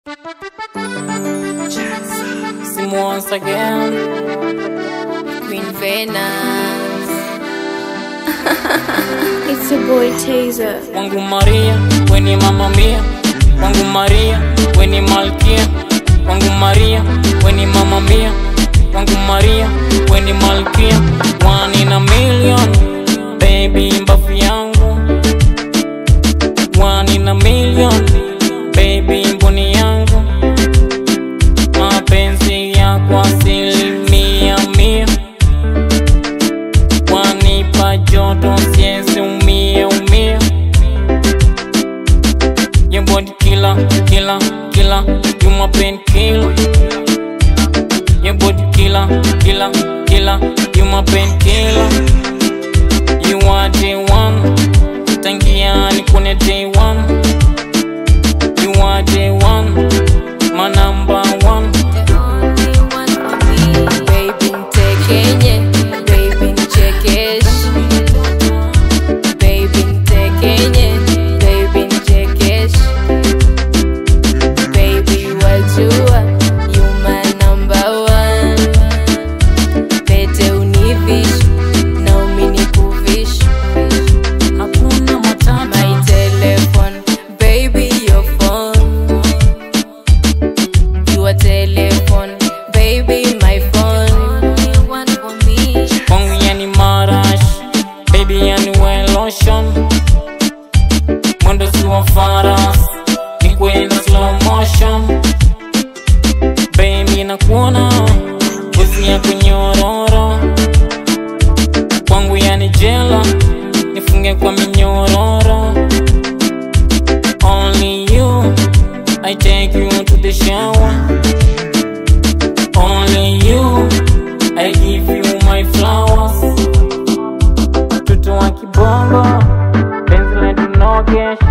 Sim once again. Queen Venus. It's your boy Taser. Wangu Maria, weni mama mia. Wangu Maria, weni malkia. Wangu Maria, weni mama mia. Wangu Maria, weni malkia. One in a million, baby mbafu yangu. One in a million, baby mboni yangu. Mapenzi yako asilimia mia. Wanipa joto siezi umia umia Your body killer, killer, killer You my pain killer Your body killer, killer, killer You my pain killer You are day one Tangia nikune day one You are day one My number one The only one for me. Baby ntekenye, baby nchekeshe. Baby ntekenye, baby nchekeshe. Baby wajua, you my number one. Pete univishe, na uminikuvishe. Hakuna matata My telephone, baby, your phone. Your telephone, baby, my phone. You want for me? Kwangu yani marash Baby yani we lotion Mwendo si wa faras Ni kwenda slow motion Baby nakuona Ngozi yako nyororo Kwangu yani jela Nifunge kwa minyororo Only you I take you to the shower Only you I give you my flowers Mtoto wa kibongo Penzi letu nogesh